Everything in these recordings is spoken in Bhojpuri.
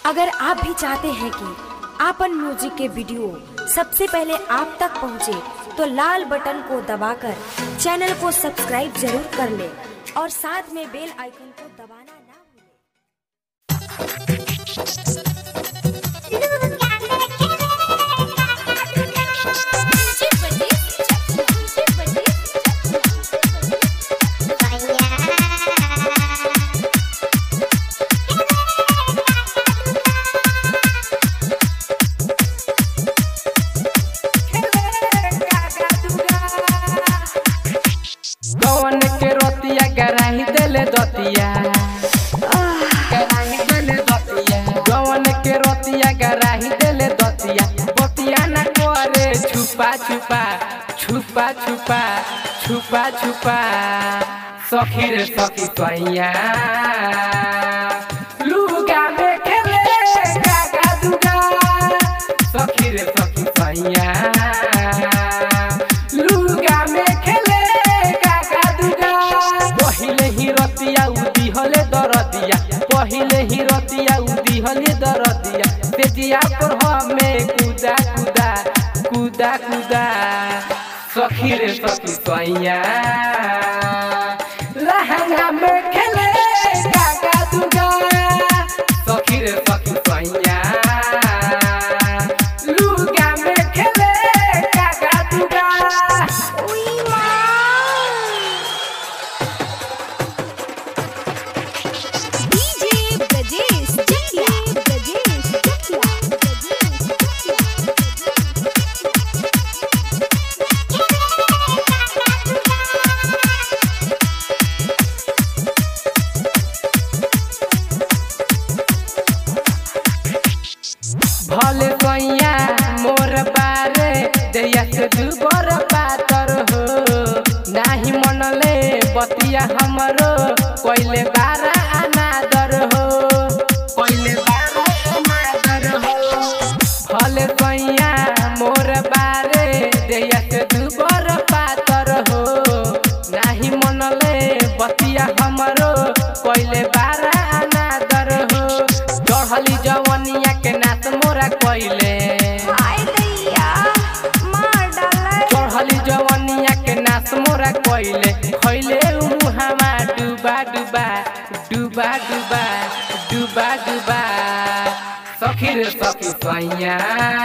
अगर आप भी चाहते हैं कि आपन म्यूजिक के वीडियो सबसे पहले आप तक पहुंचे, तो लाल बटन को दबाकर चैनल को सब्सक्राइब जरूर कर ले और साथ में बेल आइकन को दबाना ना भूलें। कौन के रोतिया गराही देले दतिया गराही देले दतिया कौन के रोतिया गराही देले दतिया बतिया न करे छुपा छुपा छुपा छुपा छुपा छुपा सखी रे सखी सैया लुगा में खेले गागा दुगा सखी रे सखी सैया लुगा में खेले गागा दुगा पहिले ही रतिया उदी हले दरदिया पहिले ही रतिया उदी हले दरदिया तेजिया पर हमें कुदा कुदा कुदा कुदा सखी रे सखी सैया लहंगा में खेले गागा दुगा सखी रे सखी सैया लुगा में खेले गागा दुगा डीजे ब्रजेश जटिया ब्रजेश जटिया भले कैया मोर बारे दैया से दुबर पातर हो नाही मनले बतिया हमरो कोइले बारा अनादर हो कोइले बारा अनादर हो भले कैया मोर बारे दैया से दुबर पातर हो नाही मनले बतिया हमरो कोइले बारा अनादर हो चढ़ली जवनिया के नाच मोरा कोइले हाय दैया मार डाला चढ़ली जवनिया के नाच मोरा कोइले खैले मुहामा डुबा डुबा डुबा डुबा डुबा डुबा सखी रे सखी सैया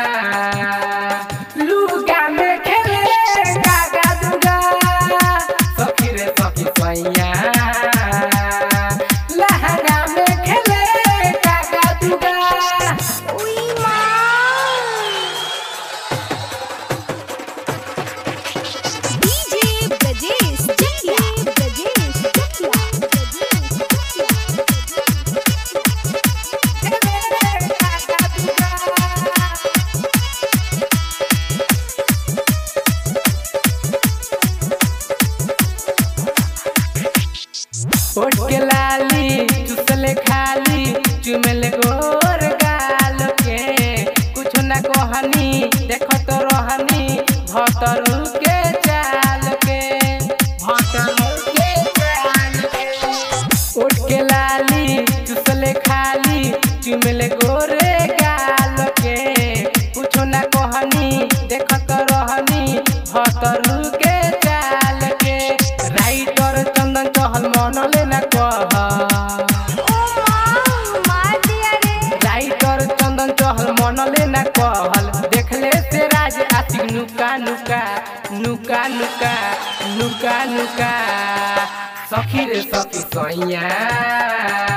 लुगा में खेले गागा दुगा सखी रे सखी सैया लहंगा में खेले गागा दुगा उई मां डीजे ब्रजेश जटिया ब्रजेश जटिया ब्रजेश ओट के लाली चुसले खाली चुमेले गोर गाल के कुछ न कहनी देखत रहनी भतरू के चाल के भतरू के चाल के ओट के लाली चुसले खाली चुमेले गोरे गाल के कुछ न कहनी देखत रहनी भतरू के चाल के राइटर चंदन चहल मनले न कह ओ मां मार दिया रे राइटर चंदन चहल मनले न कहल देखले से राज आशिक नुका नुका नुका नुका नुका नुका सखी रे सखी सैया